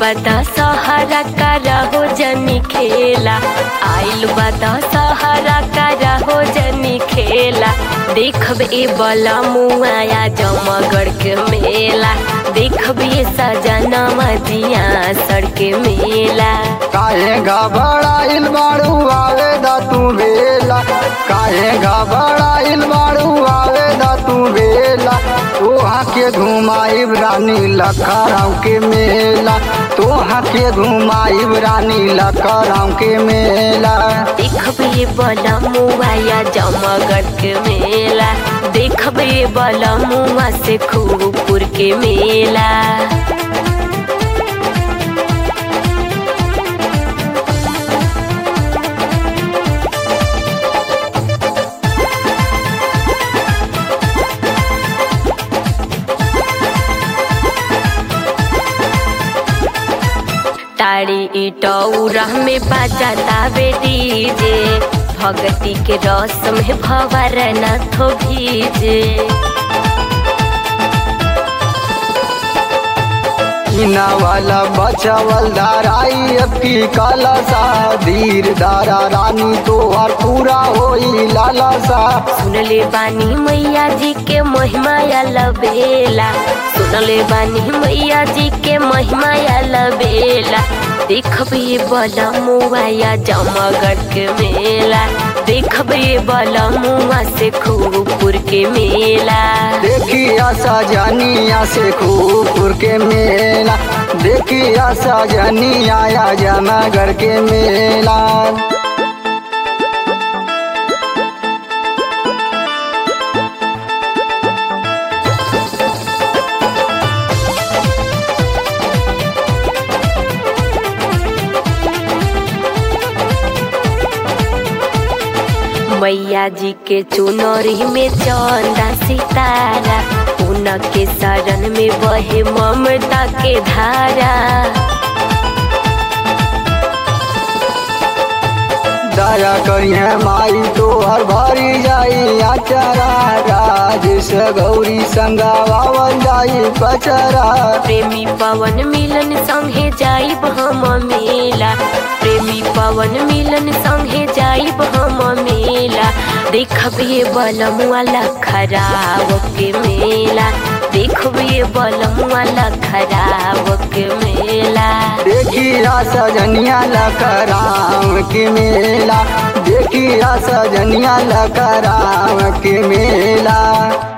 बता सहारा का रहो जनी खेला आइल बता सहारा का रहो जनी खेला देखब ए बला मुआया जमगढ़ के मेला देखब ये सजनवा दिया सड़क मेला काहे घबराइल बाड़ू आवे दा तू बेला काहे घबराइल बाड़ू आवे दा तू बेला तोहा के घुमाइब रानी लखराव के मेला तोहा के घुमाइब रानी लखराव के मेला देखब ये बला मुआया जमगढ़ के मेला देखब ये बला मुआ से खूबपुर के मेला तारी इटौरा में बाजाता बे डीजे भगती के रस में भवर न थो भीजे इना वाला बचावल दाराई अब की काला सा धीर दारा रानी तोहर पूरा होई लाला सा सुनले बानी मैया जी के महिमा लबेला सुनले बानी मैया जी के महिमा लबेला देखब ये बला मुआया जमगढ़ के मेला देखब ये बला मुआ से खूबपुर के मेला देखिया सजनिया से खूबपुर के मेला देखिया सजनिया या जनागढ़ के मेला मैया जी के चुनरी में चंदा सितारा उनके शरण में बहे ममता के धारा दया करिए माई तो हर भरी जाई आचारा राजेश गौरी संगावावल जाई पचरा प्रेमी पवन मिलन संगे जाइब हम मेला प्रेमी पवन मिलन संगे जाइब हम मेला देखब ये बलम वाला खराब के मेला देखब ये बलम वाला खराब के मेला देखिया सजनिया लखराम के मेला देखिया सजनिया लखराम के मेला